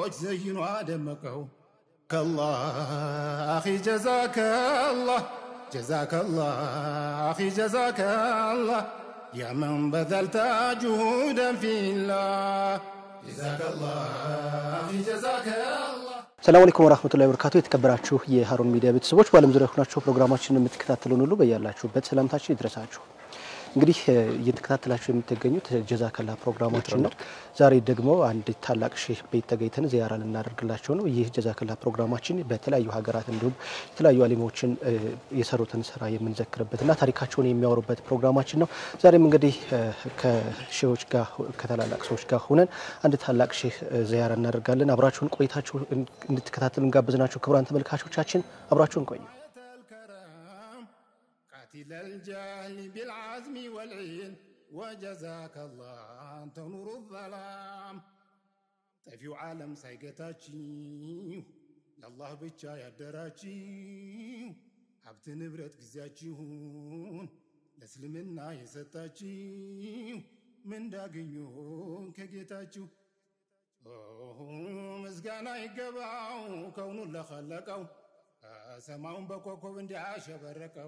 ዑለሞች ዘይኖ አደመቀው ከላህ አኺ ጀዛከላህ ጀዛከላህ አኺ ጀዛከላህ ያመን በዘልተ ጁሁደን ፊላህ ጀዛከላህ አኺ ጀዛከላህ ሰላም አለይኩም ወራህመቱላሂ ወበረካቱ። የተከበራችሁ የሀሩን ሚዲያ ቤተሰቦች በዓለም ዙሪያ ሆናችሁ ፕሮግራማችንን የምትከታተሉን ሁሉ በያላችሁበት ሰላምታችን ይድረሳችሁ። እንግዲህ እየተከታተላችሁ የምትገኙት ጀዛከላ ፕሮግራማችን ነው። ዛሬ ደግሞ አንድ ታላቅ ሼህ ቤት ተገኝተን ዚያራ ልናደርግላቸው ነው። ይህ ጀዛከላ ፕሮግራማችን በተለያዩ ሀገራት እንዲሁም የተለያዩ አሊሞችን የሰሩትን ስራ የምንዘክርበትና ታሪካቸውን የሚያወሩበት ፕሮግራማችን ነው። ዛሬም እንግዲህ ከሼዎች ጋር ከታላላቅ ሰዎች ጋር ሆነን አንድ ታላቅ ሼህ ዚያራ እናደርጋለን። አብራችሁን ቆይታችሁ እንድትከታተሉ ጋብዝናችሁ። ክቡራን ተመልካቾቻችን አብራችሁን ቆዩ። قاتل الجهل بالعزم والعين وجزاك الله أنت نور الظلام ጠፊው ዓለም ሳይገታችው ለአላህ ብቻ ያደራችው ሀብት ንብረት ጊዜያችሁን ለእስልምና የሰጣችው ምንዳገኙን ከጌታችሁ ምስጋና ይገባው ከውኑን ለኸለቀው ሰማዩን በኮከብ እንዲያሸበረቀው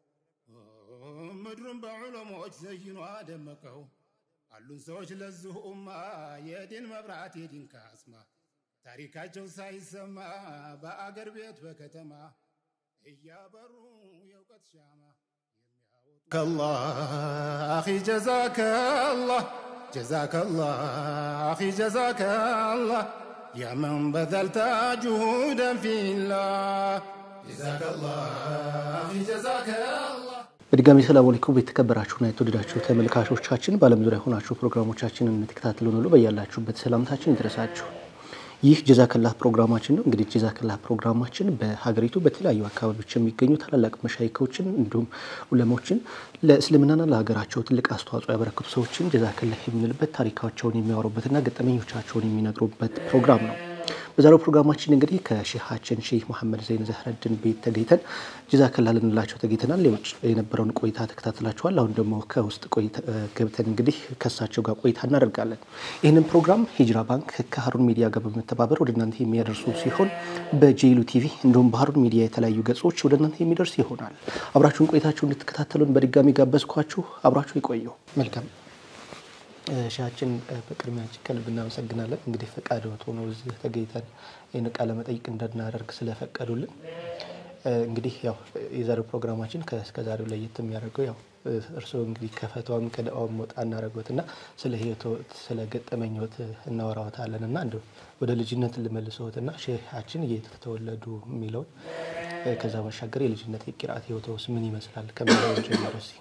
ምድሩን በዑለሞች ዘይኖ አደመቀው። አሉን ሰዎች ለዚሁ ኡማ የዲን መብራት የዲን ካስማ ታሪካቸው ሳይሰማ በአገር ቤት በከተማ እያበሩ የእውቀት ሻማ ከላህ አኺ ጀዛከላህ ጀዛከላህ አኺ ጀዛከላህ ያመን በዘልተ ጁሁደን ፊላህ ጀዛከላህ አኺ ጀዛከላህ በድጋሚ ሰላም አለይኩም የተከበራችሁና የተወደዳችሁ ተመልካቾቻችን በዓለም ዙሪያ ሆናችሁ ፕሮግራሞቻችንን የምትከታተሉን ሁሉ በያላችሁበት ሰላምታችን ይድረሳችሁ። ይህ ጀዛከላህ ፕሮግራማችን ነው። እንግዲህ ጀዛከላህ ፕሮግራማችን በሀገሪቱ በተለያዩ አካባቢዎች የሚገኙ ታላላቅ መሻይኮችን እንዲሁም ኡለሞችን ለእስልምናና ለሀገራቸው ትልቅ አስተዋጽኦ ያበረከቱ ሰዎችን ጀዛከላህ የምንልበት ታሪካቸውን የሚያወሩበትና ገጠመኞቻቸውን የሚነግሩበት ፕሮግራም ነው። በዛሬው ፕሮግራማችን እንግዲህ ከሼሃችን ሼህ መሐመድ ዘይን ዘህረድን ቤት ተገኝተን ጀዛከላህ ልንላቸው ተገኝተናል። የውጭ የነበረውን ቆይታ ተከታትላችኋል። አሁን ደግሞ ከውስጥ ገብተን እንግዲህ ከእሳቸው ጋር ቆይታ እናደርጋለን። ይህንን ፕሮግራም ሂጅራ ባንክ ከሀሩን ሚዲያ ጋር በመተባበር ወደ እናንተ የሚያደርሱ ሲሆን በጄሉ ቲቪ እንዲሁም በሀሩን ሚዲያ የተለያዩ ገጾች ወደ እናንተ የሚደርስ ይሆናል። አብራችሁን ቆይታችሁ እንድትከታተሉን በድጋሚ ጋበዝኳችሁ። አብራችሁ ይቆዩ። መልካም ሻችን በቅድሚያ እጅግ ከልብ እናመሰግናለን። እንግዲህ ፈቃድ ሆኖ እዚህ ተገኝተን ይህን ቃለ መጠይቅ እንድናደርግ ስለፈቀዱልን። እንግዲህ ያው የዛሬው ፕሮግራማችን ከዛሬው ለየት የሚያደርገው ያው እርስዎ እንግዲህ ከፈትዋም ከደዋም ወጣ እናደረጉት እና ስለ ህይወት ስለ ገጠመኞት እናወራወታለን እና እንዲሁ ወደ ልጅነት ልመልሰዎት እና ሼሃችን የት ተወለዱ የሚለውን ከዛ ባሻገር የልጅነት የቂርአት ህይወትስ ምን ይመስላል ከሚለው ጀምሮ እስኪ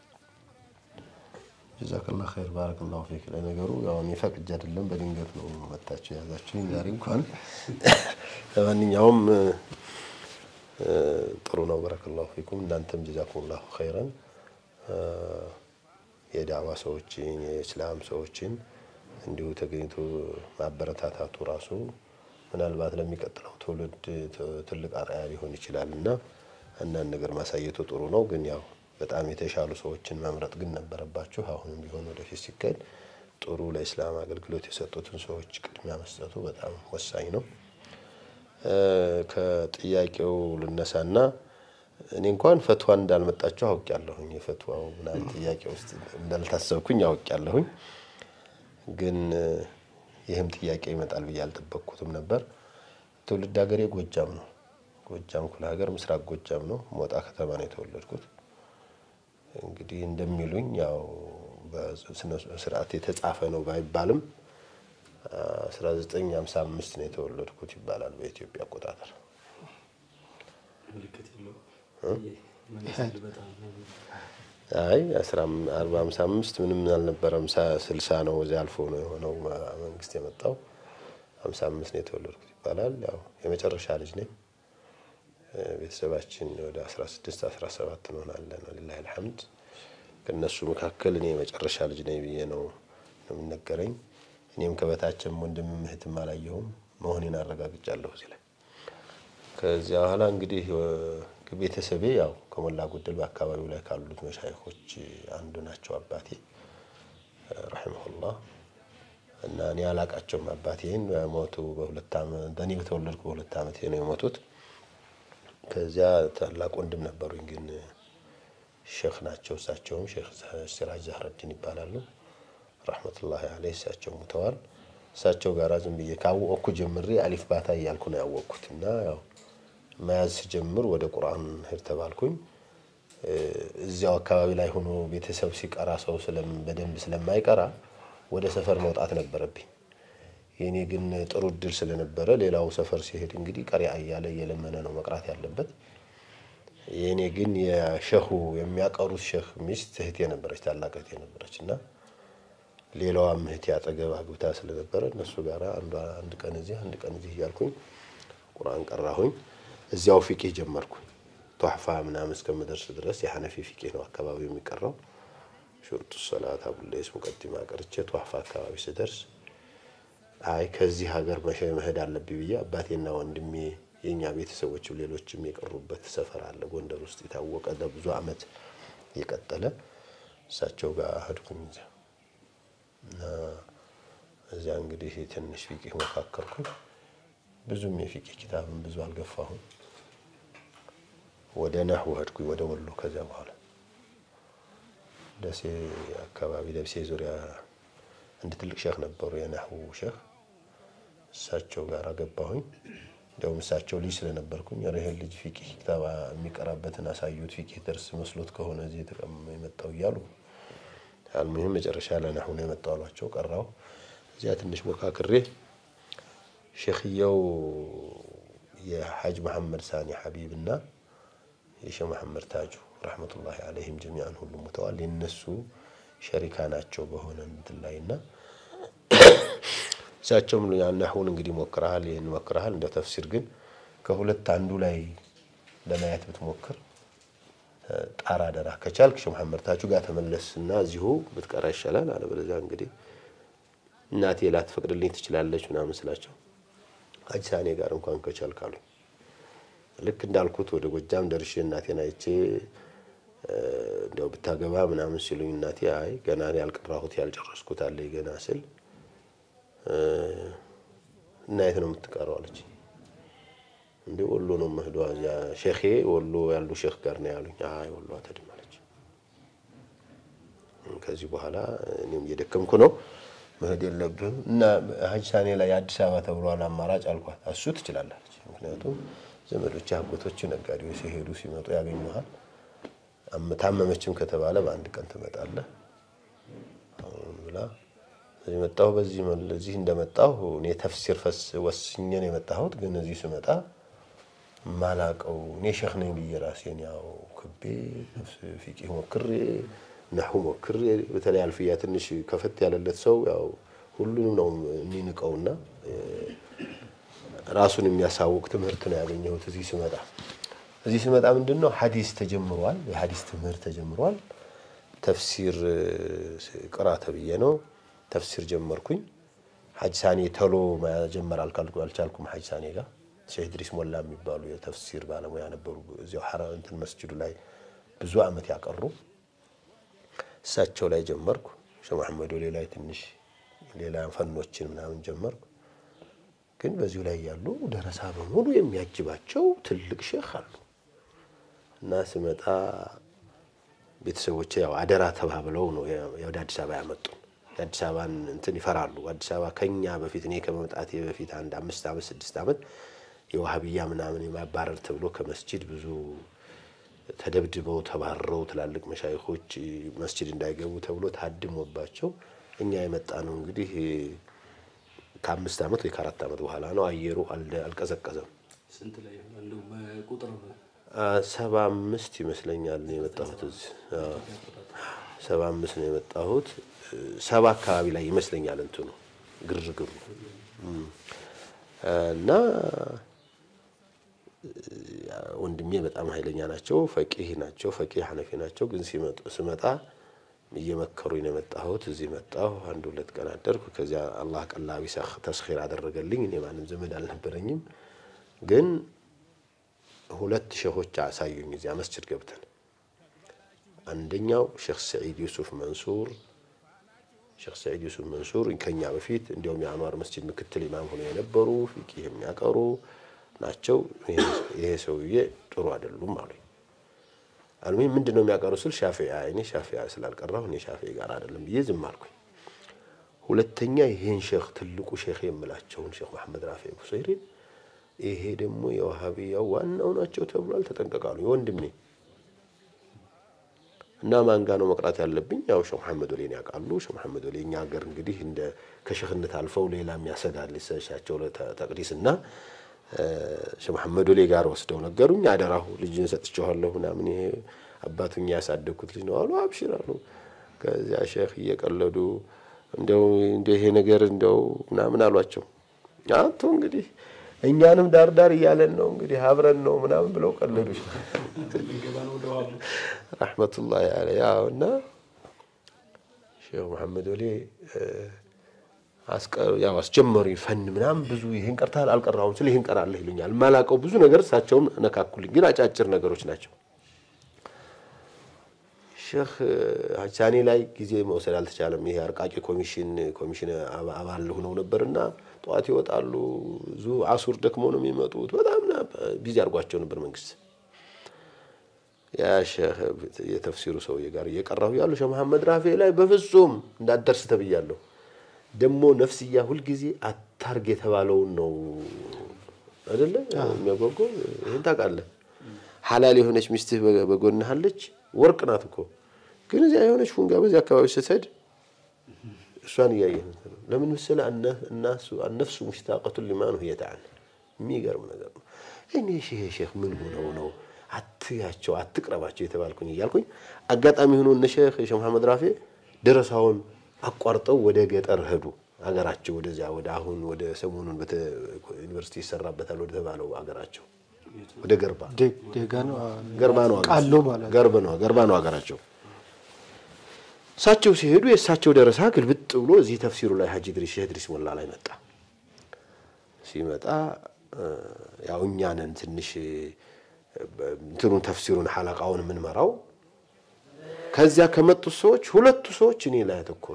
ጀዛከላ ኸይር ባረከላሁ ፊክ። ለነገሩ ያው እኔ ፈቅጄ አይደለም በድንገት ነው መታችሁ የያዛችሁኝ ዛሬ እንኳን። ለማንኛውም ጥሩ ነው። በረከላሁ ፊኩም። እናንተም ጀዛኩሙላሁ ኸይረን። የዳዋ ሰዎችን የእስላም ሰዎችን እንዲሁ ተገኝቶ ማበረታታቱ ራሱ ምናልባት ለሚቀጥለው ትውልድ ትልቅ አርአያ ሊሆን ይችላል እና አንዳንድ ነገር ማሳየቱ ጥሩ ነው ግን ያው በጣም የተሻሉ ሰዎችን መምረጥ ግን ነበረባችሁ። አሁንም ቢሆን ወደፊት ሲካሄድ ጥሩ ለኢስላም አገልግሎት የሰጡትን ሰዎች ቅድሚያ መስጠቱ በጣም ወሳኝ ነው። ከጥያቄው ልነሳና እኔ እንኳን ፈትዋ እንዳልመጣችሁ አውቄያለሁኝ። የፈትዋው ምናምን ጥያቄ ውስጥ እንዳልታሰብኩኝ አውቄያለሁኝ። ግን ይህም ጥያቄ ይመጣል ብዬ አልጠበቅኩትም ነበር። ትውልድ ሀገሬ ጎጃም ነው። ጎጃም ክፍለ ሀገር ምስራቅ ጎጃም ነው። ሞጣ ከተማ ነው የተወለድኩት። እንግዲህ እንደሚሉኝ ያው በስነ ስርዓት የተጻፈ ነው ባይባልም 1955 ነው የተወለድኩት ይባላል በኢትዮጵያ አቆጣጠር። አይ 455 ምንም አልነበረም። 60 ነው እዚያ አልፎ ነው የሆነው መንግስት የመጣው 55 ነው የተወለድኩት ይባላል። ያው የመጨረሻ ልጅ ነኝ። ቤተሰባችን ወደ 16 17 እንሆናለን። ወሊላሂ አልሐምድ። ከእነሱ መካከል እኔ የመጨረሻ ልጅ ነኝ ብዬ ነው የሚነገረኝ። እኔም ከበታችም ወንድም እህትም አላየሁም መሆኔን አረጋግጫለሁ እዚህ ላይ። ከዚያ በኋላ እንግዲህ ቤተሰቤ ያው ከሞላ ጎደል በአካባቢው ላይ ካሉት መሻይኮች አንዱ ናቸው። አባቴ ረሒመሁላህ እና እኔ አላቃቸውም። አባቴን ሞቱ በሁለት ዓመት እኔ በተወለድኩ በሁለት ዓመቴ ነው የሞቱት። ከዚያ ታላቅ ወንድም ነበሩኝ፣ ግን ሼክ ናቸው። እሳቸውም ሼክ ሲራጅ ዛህረዲን ይባላሉ ረሕመቱላሂ አለይህ። እሳቸው ሙተዋል። እሳቸው ጋር ዝም ብዬ ካወቅኩ ጀምሬ አሊፍ ባታ እያልኩ ነው ያወቅኩት እና ያው መያዝ ስጀምር ወደ ቁርአን ሄድ ተባልኩኝ። እዚያው አካባቢ ላይ ሆኖ ቤተሰብ ሲቀራ ሰው በደንብ ስለማይቀራ ወደ ሰፈር መውጣት ነበረብኝ። የእኔ ግን ጥሩ እድል ስለነበረ ሌላው ሰፈር ሲሄድ እንግዲህ ቀሪያ እያለ እየለመነ ነው መቅራት ያለበት። የእኔ ግን የሸሁ የሚያቀሩት ሼህ ሚስት እህቴ ነበረች፣ ታላቅ እህቴ ነበረች እና ሌላዋም እህቴ አጠገብ አግብታ ስለነበረ እነሱ ጋር አንድ ቀን እዚህ አንድ ቀን እዚህ እያልኩኝ ቁርአን ቀራሁኝ። እዚያው ፊቂህ ጀመርኩኝ። ቷሕፋ ምናምን እስከምደርስ ድረስ የሐነፊ ፊቂህ ነው አካባቢ የሚቀራው። ሹርጡ ሰላት አቡሌስ ሙቀዲማ ቀርቼ ቷሕፋ አካባቢ ስደርስ አይ ከዚህ ሀገር መሸ መሄድ አለብኝ ብዬ አባቴና ወንድሜ የእኛ ቤተሰቦችም ሌሎችም የቀሩበት ሰፈር አለ ጎንደር ውስጥ የታወቀ ለብዙ ዓመት የቀጠለ እሳቸው ጋር ሄድኩኝ። እዚያ እና እዚያ እንግዲህ ትንሽ ፊቂህ መካከርኩኝ። ብዙም የፊቂህ ኪታብን ብዙ አልገፋሁም። ወደ ነህው ሄድኩኝ ወደ ወሎ። ከዚያ በኋላ ደሴ አካባቢ ደሴ ዙሪያ አንድ ትልቅ ሼህ ነበሩ፣ የነህው ሼህ። እሳቸው ጋር ገባሁኝ። እንዲያውም እሳቸው ልጅ ስለነበርኩኝ ይህን ልጅ ፊቂህ ኪታብ የሚቀራበትን አሳዩት፣ ፊቂህ ደርስ መስሎት ከሆነ እዚህ የተቀመ የመጣው እያሉ አልሙሂም መጨረሻ ለነህው ነው የመጣው አሏቸው። ቀራው እዚያ ትንሽ ሞካክሬ ሼኽየው የሐጅ መሐመድ ሳኒ ሐቢብ እና የሼህ መሐመድ ታጁ ረሕመቱላሂ አለይሂም ጀሚዓን ሁሉ ሙተዋል። የነሱ ሸሪካ ናቸው በሆነ እንትን ላይ እና እሳቸውም ናሁን እንግዲህ ሞክረሃል፣ ይህን ሞክረሃል፣ እንደ ተፍሲር ግን ከሁለት አንዱ ላይ ለማየት ብትሞክር ጣራ ደራ ከቻልክ ሼህ መሐመድ ታጁ ጋር ተመለስ እና እዚሁ ብትቀራ ይሻላል። አለበለዚያ እንግዲህ እናቴ ላትፈቅድልኝ ትችላለች ምናምን ስላቸው ሐጅ ሳኔ ጋር እንኳን ከቻልክ አሉኝ። ልክ እንዳልኩት ወደ ጎጃም ደርሼ እናቴን አይቼ እንዲያው ብታገባ ምናምን ሲሉኝ እናቴ አይ ገና ያልቀራሁት ያልጨረስኩት አለ ገና ስል እና የት ነው የምትቀረው አለች። እንደ ወሎ ነው መህዷ እዚያ ሼኼ ወሎ ያሉ ሼክ ጋር ነው ያሉኝ። አይ ወሎ አትሄድም አለች። ከዚህ በኋላ እኔም እየደከምኩ ነው መሄድ የለብህም እና ሐጅ ሳኔ ላይ አዲስ አበባ ተብሏል አማራጭ አልኳት። እሱ ትችላለች። ምክንያቱም ዘመዶች አጎቶች ነጋዴዎች ሲሄዱ ሲመጡ ያገኙሃል። ታመመችም ከተባለ በአንድ ቀን ትመጣለህ ብላ እዚህ መጣሁ። በዚህ እዚህ እንደመጣሁ እኔ ተፍሲር ፈስ ወስኜ ነው የመጣሁት። ግን እዚህ ስመጣ ማላቀው እኔ ሼክ ነኝ ብዬ ራሴን ያው ክቤ ፊቂህ ሞክሬ ነሑ ሞክሬ በተለይ አልፍያ ትንሽ ከፈት ያለለት ሰው ያው ሁሉንም ነው የሚንቀውና ራሱን የሚያሳውቅ ትምህርት ነው ያገኘሁት እዚህ ስመጣ። እዚህ ስመጣ ምንድን ነው ሐዲስ ተጀምሯል፣ የሐዲስ ትምህርት ተጀምሯል። ተፍሲር ቅራ ተብዬ ነው ተፍሲር ጀመርኩኝ። ሐጅ ሳኔ ተሎ መጀመር አልቻልኩም። ሐጅ ሳኔ ጋር ሼህ ድሪስ ሞላ የሚባሉ የተፍሲር ባለሙያ ነበሩ። እዚያው ሐራ እንትን መስጅዱ ላይ ብዙ ዓመት ያቀሩ እሳቸው ላይ ጀመርኩ። ሼህ መሐመድ ወሌ ላይ ትንሽ ሌላ ፈኖችን ምናምን ጀመርኩ። ግን በዚሁ ላይ ያሉ ደረሳ በሙሉ የሚያጅባቸው ትልቅ ሼክ አሉ እና ስመጣ ቤተሰቦቼ ያው አደራ ተባብለው ነው ወደ አዲስ አበባ ያመጡን። የአዲስ አበባን እንትን ይፈራሉ። አዲስ አበባ ከኛ በፊት እኔ ከመምጣቴ በፊት አንድ አምስት ዓመት ስድስት ዓመት የዋሃብያ ምናምን የማባረር ተብሎ ከመስጂድ ብዙ ተደብድበው ተባረው ትላልቅ መሻይኮች መስጂድ እንዳይገቡ ተብሎ ታድሞባቸው እኛ የመጣ ነው እንግዲህ ከአምስት ዓመት ወይ ከአራት ዓመት በኋላ ነው። አየሩ አልቀዘቀዘም። ሰባ አምስት ይመስለኛል ነው የመጣሁት እዚህ ሰባ አምስት ነው የመጣሁት። ሰባ አካባቢ ላይ ይመስለኛል እንትኑ ግርግሩ እና ወንድሜ በጣም ኃይለኛ ናቸው። ፈቂህ ናቸው። ፈቂህ ሐነፊ ናቸው። ግን ስመጣ እየመከሩኝ ነው የመጣሁት። እዚህ መጣሁ። አንድ ሁለት ቀን አደርኩ። ከዚያ አላህ ቀላቢ ተስኺር አደረገልኝ። እኔ ማንም ዘመድ አልነበረኝም። ግን ሁለት ሼሆች አሳዩኝ እዚያ መስጅድ ገብተን። አንደኛው ሼክ ሰዒድ ዩሱፍ መንሱር ሼክ ሰዒድ ዩሱፍ መንሱር ከኛ በፊት እንዲያውም የአንዋር መስጂድ ምክትል ኢማም ሆነው የነበሩ ፊቂህ የሚያቀሩ ናቸው። ይሄ ሰውዬ ጥሩ አይደሉም አሉኝ። አልሚ ምንድን ነው የሚያቀሩ ስል ሻፊዓ እኔ ሻፊዓ ስላልቀራሁ እኔ ሻፊዒ ጋር አይደለም ብዬ ዝም አልኩኝ። ሁለተኛ ይሄን ሼክ ትልቁ ሼክ የምላቸውን ሼክ መሐመድ ራፊ ቡሰይሪን ይሄ ደግሞ የዋሃቢያው ዋናው ናቸው ተብሏል፣ ተጠንቀቃሉ። ወንድሜ እና ማን ጋ ነው መቅራት ያለብኝ? ያው ሼክ መሐመድ ወሌን ያውቃሉ። ሼክ መሐመድ ወሌ እኛ ሀገር እንግዲህ እንደ ከሼክነት አልፈው ሌላ የሚያሰጋል ሊሰሻቸው ተቅዲስ እና ሼክ መሐመድ ወሌ ጋር ወስደው ነገሩኝ። አደራሁ ልጅን ሰጥቼዋለሁ ምናምን ይሄ አባቱኛ ያሳደግኩት ልጅ ነው አሉ። አብሽር አሉ። ከዚያ ሼክ እየቀለዱ እንደው ይሄ ነገር እንደው ምናምን አሏቸው። አቶ እንግዲህ እኛንም ዳር ዳር እያለን ነው እንግዲህ አብረን ነው ምናምን ብለው ቀለዱ። ረሕመቱላሂ አለይህ ያው እና ሼክ መሐመድ ወሌ ያው አስጀመሩኝ ፈን ምናምን ብዙ ይህን ቀርተሃል አልቀራሁም ስለ ይህን ቀራለህ ይሉኛል። የማላውቀው ብዙ ነገር እሳቸውም ነካኩልኝ፣ ግን አጫጭር ነገሮች ናቸው። ሼክ ሀሳኔ ላይ ጊዜ መውሰድ አልተቻለም። ይሄ አርቃቂ ኮሚሽን ኮሚሽን አባል ሆነው ነበርና ጠዋት ይወጣሉ፣ ዙ አሱር ደክመው ነው የሚመጡት። በጣም ቢዚ አድርጓቸው ነበር መንግስት። ያ ሼክ የተፍሲሩ ሰውዬ ጋር እየቀራሁ ያሉ ሼክ መሐመድ ራፊ ላይ በፍጹም እንዳትደርስ ተብያለሁ። ደግሞ ነፍስያ ሁልጊዜ አታርግ የተባለውን ነው አይደለ የሚያጓጓው። ይህን ታውቃለህ። ሐላል የሆነች ሚስትህ በጎንህ አለች፣ ወርቅ ናት እኮ ግን እዚያ የሆነች ፉንጋ በዚህ አካባቢ ስትሄድ እሷን እያየህ ነው። ለምን መሰለህ? እናሱ አነፍሱ ሙሽታቀቱን ሊማኑ ህየተዓን የሚገርም ነገር ነው። እኔ ሼህ ሼህ ምን ሆነው ነው አትያቸው አትቅረባቸው የተባልኩኝ እያልኩኝ አጋጣሚ ሆኖ እነ ሼህ ሼህ መሐመድ ራፊ ደረሳውን አቋርጠው ወደ ገጠር ሄዱ። አገራቸው ወደዚያ ወደ አሁን ወደ ሰሞኑን ዩኒቨርሲቲ ይሰራበታል ወደ ተባለው አገራቸው ወደ ገርባ ገርባ ነው ቃሎ ማለት ገርባ ነው ገርባ ነው አገራቸው። እሳቸው ሲሄዱ የእሳቸው ደረሳ ግልብጥ ብሎ እዚህ ተፍሲሩ ላይ ሀጂ ድሪስ ሼህ ድሪስ ሞላ ላይ መጣ። ሲመጣ ያው እኛ ነን ትንሽ እንትኑን ተፍሲሩን ሐለቃውን የምንመራው። ከዚያ ከመጡት ሰዎች ሁለቱ ሰዎች እኔ ላይ ያተኮሩ።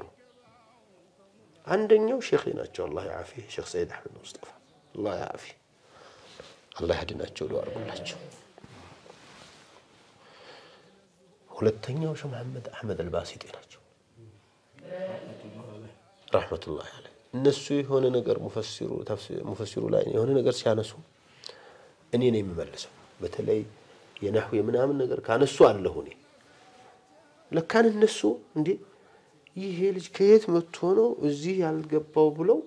አንደኛው ሼክ ናቸው፣ አላህ ያፊ ሼክ ሰይድ አሕመድ ሙስጠፋ አላህ ያፊ አላህ ያድናቸው፣ ዱዓ አድርጉላቸው። ሁለተኛው ሼክ መሐመድ አሕመድ አልባሲጤ ናቸው ረሕመቱላህ አለይህ። እነሱ የሆነ ነገር ሙፈሲሩ ላይ የሆነ ነገር ሲያነሱ እኔ ነው የምመልሰው። በተለይ የነሕው የምናምን ነገር ካነሱ አለሁ እኔ ለካን እነሱ እንዴ ይሄ ልጅ ከየት መጥቶ ነው እዚህ ያልገባው ብለው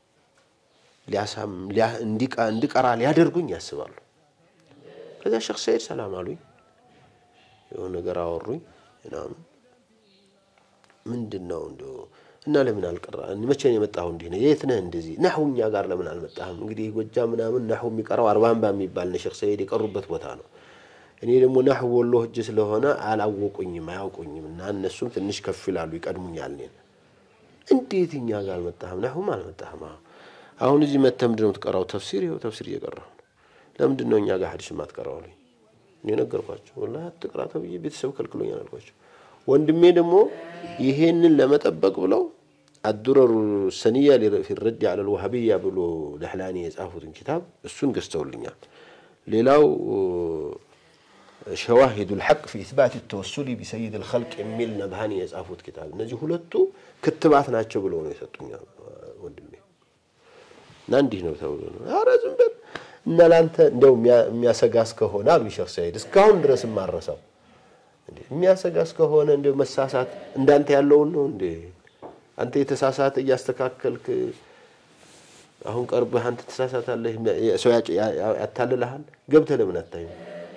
እንዲቀራ ሊያደርጉኝ ያስባሉ። ከዚያ ሼክ ሰይድ ሰላም አሉኝ፣ የሆነ ነገር አወሩኝ ምናምን ምንድን ነው እንዲ እና ለምን አልቀራ መቼ ነው የመጣኸው? እንዲህ ነው የት ነህ? እንደዚህ ናሁ እኛ ጋር ለምን አልመጣህም? እንግዲህ ጎጃ ምናምን ናሁ የሚቀራው አርባምባ የሚባል ነው ሼክ ሰይድ የቀሩበት ቦታ ነው። እኔ ደግሞ ናሁ ወሎ ህጅ ስለሆነ አላወቁኝም፣ አያውቁኝም እና እነሱም ትንሽ ከፍ ይላሉ፣ ይቀድሙኛል እኔን። እንዴት እኛ ጋር አልመጣህም? ናሁም አልመጣህም። አሁን እዚህ መተህ ምንድን ነው የምትቀራው? ተፍሲር ይኸው ተፍሲር እየቀራሁ ነው። ለምንድን ነው እኛ ጋር ሀዲስ የማትቀራው አሉኝ። እኔ ነገርኳቸው። ወላሂ አትቅራ ተብዬ ቤተሰብ ከልክሎኛል አልኳቸው። ወንድሜ ደግሞ ይሄንን ለመጠበቅ ብለው አዱረሩ ሰኒያ ፊ ረድ አለ ልዋሃብያ ብሎ ደህላኒ የጻፉትን ኪታብ እሱን ገዝተውልኛል። ሌላው ሸዋሂዱ ልሐቅ ፊ ኢትባት ተወሱሊ ቢሰይድ ልኸልቅ የሚል ነብሃኒ የጻፉት ኪታብ እነዚህ ሁለቱ ክትባት ናቸው ብለው ነው የሰጡኛ ወንድሜ። እና እንዲህ ነው ተብሎ ነው። ኧረ ዝም በል እና ለአንተ እንደው የሚያሰጋ እስከሆነ አሉ ሼክ ሰይድ እስካሁን ድረስ የማረሳው የሚያሰጋ እስከሆነ እንደው መሳሳት እንዳንተ ያለውን ነው እንዴ? አንተ የተሳሳተ እያስተካከልክ አሁን ቀርበህ አንተ ተሳሳታለህ፣ ሰው ያታልልሃል። ገብተህ ለምን አታይም?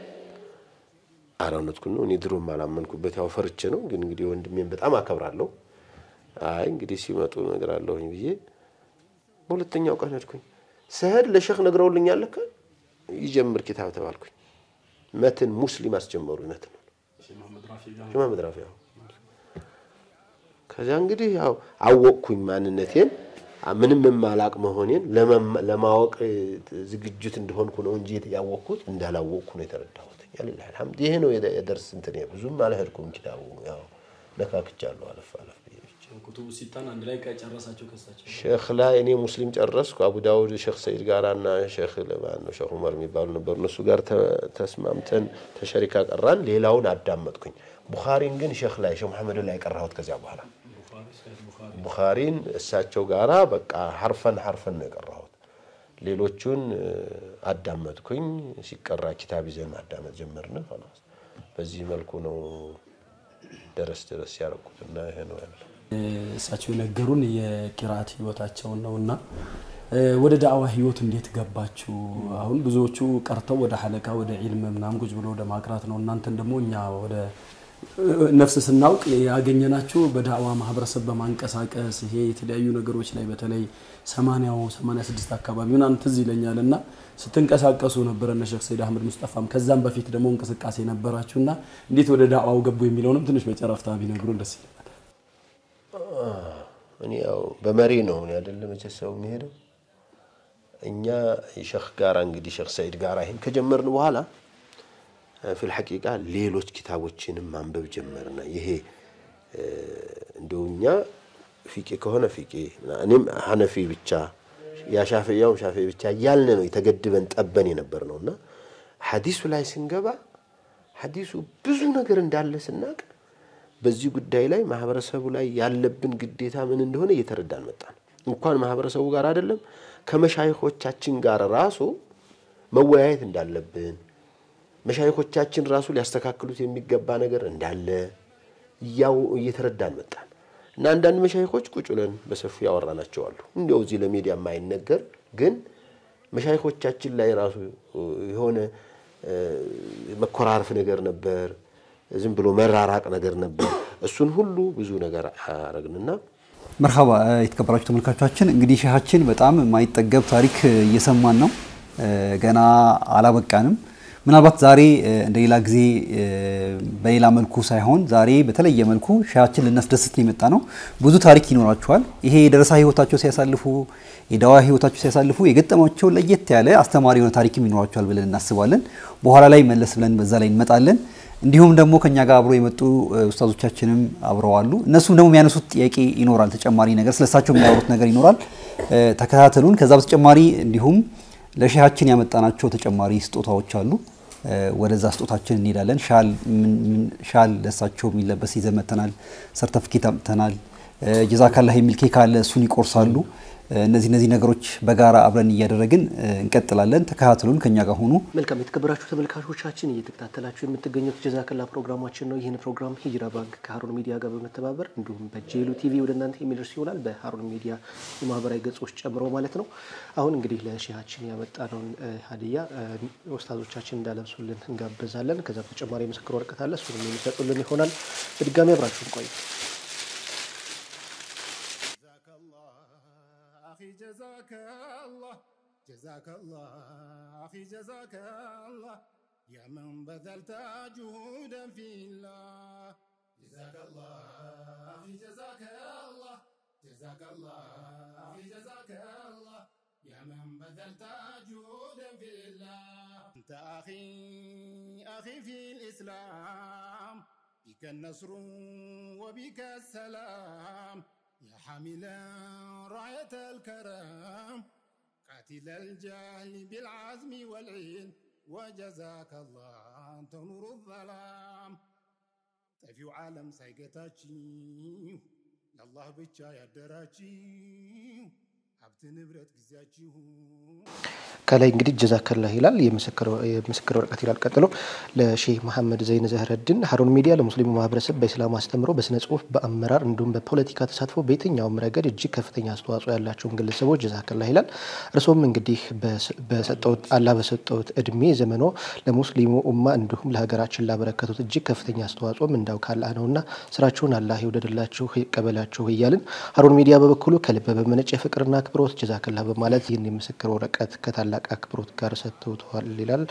ኧረ እውነትኩን ነው። እኔ ድሮም አላመንኩበት ያው ፈርቼ ነው። ግን እንግዲህ ወንድሜን በጣም አከብራለሁ። አይ እንግዲህ ሲመጡ እነግራለሁኝ ብዬ በሁለተኛው ቀን ሄድኩኝ። ስሄድ ለሼክ ነግረውልኛል። ለካ ይጀምር ኪታብ ተባልኩኝ። መትን ሙስሊም አስጀመሩ መትን መሐመድ ራፊ ያው ከዚያ እንግዲህ ያው አወቅኩኝ ማንነቴን ምንም የማላቅ መሆኔን ለማወቅ ዝግጅት እንደሆንኩ ነው እንጂ ያወቅኩት እንዳላወቅኩ ነው የተረዳሁት። ያሊላህ አልሐምድ። ይሄ ነው የደርስ እንትን ብዙም አልሄድኩም። ኪታቡ ያው ነካክቻለሁ አለፍ አለፍ ብዬ ብቻ ኩቱቡ ሲታን አንድ ላይ ጨረሳቸው ከሳቸው ሼክ ላይ እኔ ሙስሊም ጨረስኩ። አቡ ዳውድ ሼክ ሰይድ ጋር እና ሼክ ለማን ነው ሼክ ዑመር የሚባሉ ነበሩ። እነሱ ጋር ተ- ተስማምተን ተሸሪካ ቀራን። ሌላውን አዳመጥኩኝ። ቡኻሪን ግን ሼክ ላይ ሼክ መሐመድ ላይ ቀራሁት። ከዚያ በኋላ ቡኻሪ ሳይድ ቡኻሪ ቡኻሪን እሳቸው ጋራ በቃ ሐርፈን ሐርፈን ነው የቀራሁት። ሌሎቹን እ፣ አዳመጥኩኝ። ሲቀራ ኪታብ ይዘን ማዳመጥ ጀመርን። ኸላስ በዚህ መልኩ ነው ደረስ ደረስ ያደረኩትና ይሄ ነው ያለው። እሳቸው የነገሩን የቂራአት ህይወታቸውን ነው እና እ፣ ወደ ዳዕዋ ህይወት እንዴት ገባችሁ? አሁን ብዙዎቹ ቀርተው ወደ ሐለቃ ወደ ዒልም ምናምን ቁጭ ብሎ ወደ ማቅራት ነው። እናንተን ደግሞ እኛ ወደ እ፣ ነፍስ ስናውቅ ያገኘናችሁ በዳዕዋ ማህበረሰብ በማንቀሳቀስ ይሄ የተለያዩ ነገሮች ላይ በተለይ ሰማንያው ሰማንያ ስድስት አካባቢ ምናምን ትዝ ይለኛል እና ስትንቀሳቀሱ ነበረ እነ ሼክ ሰይድ አህመድ ሙስጠፋም ከዛም በፊት ደግሞ እንቅስቃሴ ነበራችሁ እና እንዴት ወደ ዳዕዋው ገቡ የሚለውንም ትንሽ በጨረፍታ ቢነግሩን ደስ ይላል። እኔ ያው በመሪ ነው እኔ አይደለ መቼ ሰው የሚሄደው እኛ ሸክ ጋራ እንግዲህ ሸክ ሰይድ ጋራ ይሄን ከጀመርን በኋላ ፊል ሐቂቃ ሌሎች ኪታቦችንም ማንበብ ጀመርና ይሄ እ፣ እንደው እኛ ፊቄ ከሆነ ፊቄ እኔም ሐነፊ ብቻ ያ ሻፊያውም ሻፊ ብቻ እያልን ነው የተገድበን ጠበን የነበር ነው እና ሐዲሱ ላይ ስንገባ ሐዲሱ ብዙ ነገር እንዳለ ስናቅ በዚህ ጉዳይ ላይ ማህበረሰቡ ላይ ያለብን ግዴታ ምን እንደሆነ እየተረዳን መጣን። እንኳን ማህበረሰቡ ጋር አይደለም ከመሻይኮቻችን ጋር ራሱ መወያየት እንዳለብን መሻይኮቻችን ራሱ ሊያስተካክሉት የሚገባ ነገር እንዳለ እያው እየተረዳን መጣን እና አንዳንድ መሻይኮች ቁጭ ብለን በሰፊው ያወራናቸው አሉ። እንዲያው እዚህ ለሚዲያ የማይነገር ግን መሻይኮቻችን ላይ ራሱ የሆነ እ፣ መኮራረፍ ነገር ነበር። ዝም ብሎ መራራቅ ነገር ነበር። እሱን ሁሉ ብዙ ነገር አረግንና መርሃባ የተከበራችሁ ተመልካቾቻችን እንግዲህ ሼሃችን በጣም የማይጠገብ ታሪክ እየሰማን ነው። እ፣ ገና አላበቃንም። ምናልባት ዛሬ እ፣ እንደ ሌላ ጊዜ እ፣ በሌላ መልኩ ሳይሆን ዛሬ በተለየ መልኩ ሼሃችን ልናስደስት የመጣ ነው። ብዙ ታሪክ ይኖራቸዋል። ይሄ የደረሳ ህይወታቸው ሲያሳልፉ፣ የዳዋ ህይወታቸው ሲያሳልፉ የገጠማቸው ለየት ያለ አስተማሪ የሆነ ታሪክም ይኖራቸዋል ብለን እናስባለን። በኋላ ላይ መለስ ብለን በዛ ላይ እንመጣለን። እንዲሁም ደግሞ ከኛ ጋር አብሮ የመጡ እ፣ ኡስታዞቻችንም አብረው አሉ። እነሱም ደግሞ የሚያነሱት ጥያቄ ይኖራል፣ ተጨማሪ ነገር ስለሳቸው የሚያወሩት ነገር ይኖራል። እ፣ ተከታተሉን። ከዛ በተጨማሪ እንዲሁም ለሼሃችን ያመጣናቸው ተጨማሪ ስጦታዎች አሉ። እ፣ ወደዛ ስጦታችን እንሄዳለን። ሻል ምን- ምን- ሻል ለሳቸው የሚለበስ ይዘን መጥተናል። ሰርተፍኬት አምጥተናል። እ፣ ጀዛካላህ የሚል ኬክ አለ፣ እሱን ይቆርሳሉ። እ፣ እነዚህ እነዚህ ነገሮች በጋራ አብረን እያደረግን እ፣ እንቀጥላለን። ተከታተሉን፣ ከኛ ጋር ሁኑ። መልካም የተከበራችሁ ተመልካቾቻችን እየተከታተላችሁ የምትገኙት ጀዛከላ ፕሮግራማችን ነው። ይህን ፕሮግራም ሂጅራ ባንክ ከሀሩን ሚዲያ ጋር በመተባበር እንዲሁም በጄሉ ቲቪ ወደ እናንተ የሚደርስ ይሆናል። በሀሩን ሚዲያ የማህበራዊ ገጾች ጨምሮ ማለት ነው። አሁን እንግዲህ ለሼሃችን ያመጣነውን እ፣ ሀዲያ እ፣ ኡስታዞቻችን እንዳለብሱልን እንጋብዛለን። ከዛ በተጨማሪ የምስክር ወረቀት አለ፣ እሱንም የሚሰጡልን ይሆናል። በድጋሚ አብራችሁን ቆዩ። جزاك الله أخي جزاك الله جزاك الله أخي جزاك الله يا من بذلت جهودا في الله جزاك الله أخي جزاك الله جزاك الله أخي جزاك الله يا من بذلت جهودا في الله أنت أخي أخي في الإسلام بك النصر وبك السلام يا حاملا راية الكرم قاتل الجهل بالعزم والعلم وجزاك الله أنت نور الظلام طفيو عالم سايقتاچي الله بቻ ያደራችው ሀብት ንብረት ጊዜያችሁ ከላይ እንግዲህ ጀዛከላህ ይላል የምስክር የምስክር ወረቀት ይላል። ቀጥሎ ለሼህ መሐመድ ዘይን ዘህረድን ሀሩን ሚዲያ ለሙስሊሙ ማህበረሰብ በኢስላም አስተምሮ በስነ ጽሁፍ፣ በአመራር እንዲሁም በፖለቲካ ተሳትፎ በየትኛውም ረገድ እጅግ ከፍተኛ አስተዋጽኦ ያላቸውን ግለሰቦች ጀዛከላህ ይላል። እርሶም እንግዲህ በስ- በሰጠውት አላህ በሰጠውት እድሜ ዘመኖ ለሙስሊሙ ኡማ እንዲሁም ለሀገራችን ላበረከቱት እጅግ ከፍተኛ አስተዋጽኦም እንዳው ካላህ ነውና ስራችሁን አላህ ይውደድላችሁ ይቀበላችሁ እያልን ሀሩን ሚዲያ በበኩሉ ከልብ በመነጨ ፍቅርና አክብሮት ጀዛከላህ በማለት ይህን የምስክር ወረቀት ከታላቅ አክብሮት ጋር ሰጥተውተዋል ይላል።